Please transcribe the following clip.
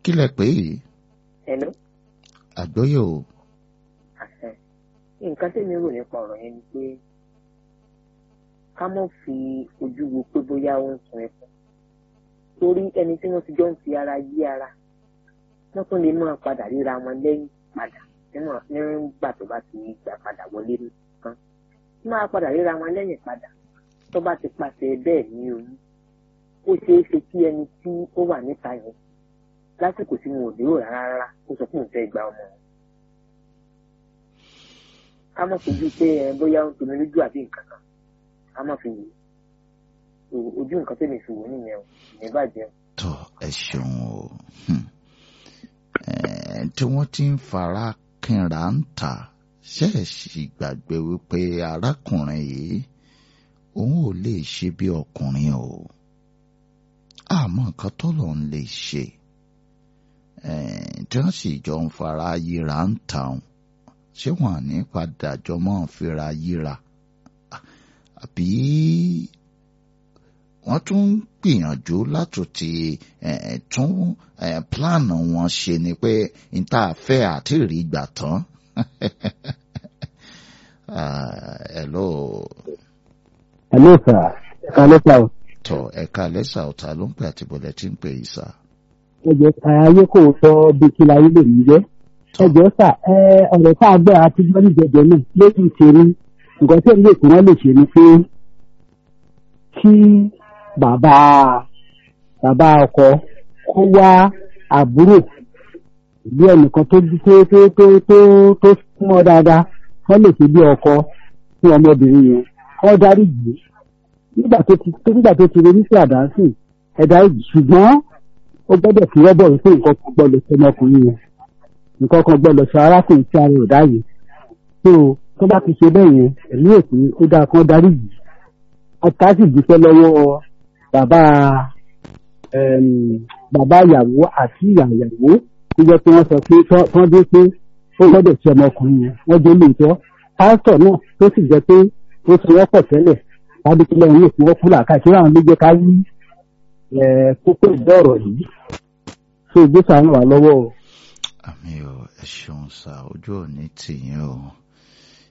kí lẹ pé yìí Hello? àgbọ́yé o àṣẹ nǹkan tèmi rò nípa ọ̀rọ̀ yẹn ni pé ká mọ̀ fi ojú wo pé bóyá ó ń sun ẹkún torí ẹni tí wọ́n ti jọ ń fi ara yí ara wọ́n tún lè máa padà ríra wọn lẹ́yìn padà níwọ̀n nígbà tó bá ti gbà padà wọlé nìkan máa padà ríra wọn lẹ́yìn padà tó bá ti pàṣẹ bẹ́ẹ̀ ní oyún ó ṣeé ṣe kí ẹni tí ó wà níta yẹn lásìkò tí wọn ò lérò rárá rárá ó sọ fún òun fẹ́ gba ọmọ wọn ká má fojú pé ẹ bóyá ó ń tomi lójú àbí nǹkan kan ká má fi wò ó ojú nǹkan tẹ̀mí fi wò ó nìyẹn o ìyẹn bàjẹ́ o. tó ẹ ṣeun o Hmm. Eh, tí wọ́n ti ń fara kínra ń ta ṣẹ́ẹ̀ṣì gbàgbé wípé arákùnrin yìí òun ò lè ṣe bí ọkùnrin o àmọ́ nǹkan tọ́lọ̀ ń lè ṣe Eh, tí wọ́n sì jọ ń fara yíra ń ta òun ṣé wọn à ní padà jọ mọ́ ń fira yíra àbí wọ́n tún ń gbìyànjú láti ti eh, tún eh, pílánù wọn ṣe ni pé n tá a fẹ́ àti rí gbà tán. Ah, hello Hello sir. Kálẹ́ sá o. tọ ẹ̀ka lẹ́sà ọ̀tá ló ń pè àti bọ̀lẹ̀ tí ń pè yìí sá. Ẹ jẹ́ ayé kò sọ bí kí láyé lè ní jẹ́. Ẹ jẹ́ sà ẹ ọ̀rọ̀ tá a gbọ́ àti gbọ́ ní jẹjẹ náà lórí ìṣeré. Nǹkan tí èmi èkó wọn lè ṣe ni pé kí bàbá bàbá ọkọ kó wá àbúrò bí ẹnìkan tó tó tó tó tó tó súnmọ́ dáadáa wọ́n lè ṣe bí ọkọ fún ọmọbìnrin yẹn kọ́ dárí jì í nígbà tó ti nígbà tó ti ronú sí àdánsì ẹ̀dá ìjì ṣùgbọ́n ó gbọ́dọ̀ fi rọ́bọ̀ wípé nǹkan kan gbọ́dọ̀ ṣe ọmọkùnrin yẹn nǹkan kan gbọ́dọ̀ ṣe arákùnrin tí ara ò dá yìí tó tó bá ti ṣe bẹ́ẹ̀ yẹn ẹ̀mí èpè ó dáa kán dárí jì í ọ̀tá sì dúpẹ́ lọ́wọ́ bàbá ẹm, bàbá ìyàwó àti ìyá ìyàwó tó jẹ́ pé wọ́n sọ pé tán- tán dé pé ó gbọ́dọ̀ ṣe ọmọkùnrin yẹn wọ́n dé lóòótọ́ pásítọ̀ náà tó sì jẹ́ pé ó ti wọ́pọ̀ tẹ́lẹ̀ tàbí kí lẹ́yìn yóò fi wọ́n kú làákàtí láwọn ló jẹ́ ká rí ẹ̀, kókó ìgbọ́ ọ̀rọ̀ yìí tó ìgbésà ń wà lọ́wọ́ o. àmì ò ẹ ṣeun sá ojú ò ní tì yín o.